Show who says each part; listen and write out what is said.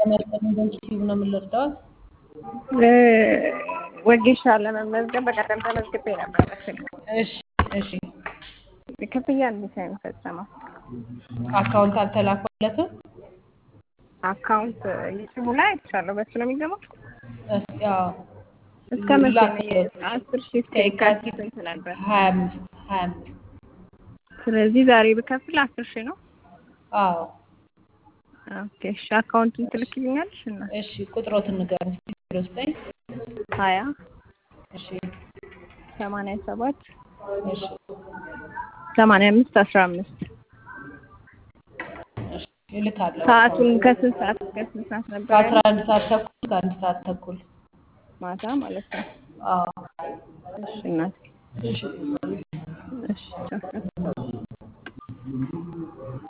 Speaker 1: ያስጠኝ በዩቲዩብ ነው የምንረዳት።
Speaker 2: ወጌሻ ለመመዝገብ በቀደም ተመዝግቤ ነበር በስልክ
Speaker 1: እሺ እሺ።
Speaker 2: ክፍያ እንዴት ነው የሚፈጸመው?
Speaker 1: አካውንት አልተላከለትም።
Speaker 2: አካውንት ዩቲዩቡ ላይ አይቻለሁ። በሱ ነው የሚገባው።
Speaker 1: እስኪ ያው
Speaker 2: እስከ መቼ ነው?
Speaker 1: ላክለት።
Speaker 2: አስር ሺህ እስከ የካቲት ስንት ነበር?
Speaker 1: ሀያ አምስት ሀያ አምስት
Speaker 2: ስለዚህ ዛሬ ብከፍል አስር ሺህ ነው።
Speaker 1: አዎ
Speaker 2: ኦኬ እሺ። አካውንቱን ትልክልኛለሽ እና
Speaker 1: እሺ። ቁጥሮትን ንገረኝ እስኪ ዜሮ ዘጠኝ
Speaker 2: ሀያ
Speaker 1: እሺ
Speaker 2: ሰማንያ ሰባት
Speaker 1: እሺ
Speaker 2: ሰማንያ አምስት አስራ አምስት
Speaker 1: እሺ እልካለሁ።
Speaker 2: ሰዓቱን ከስንት ሰዓት እስከ ስንት ሰዓት ነበር?
Speaker 1: ከአስራ
Speaker 2: ያለው?
Speaker 1: አንድ ሰዓት ተኩል እስከ አንድ ሰዓት ተኩል
Speaker 2: ማታ ማለት ነው።
Speaker 1: አዎ
Speaker 2: እሺ እናቴ
Speaker 1: እሺ
Speaker 2: እሺ ቻው።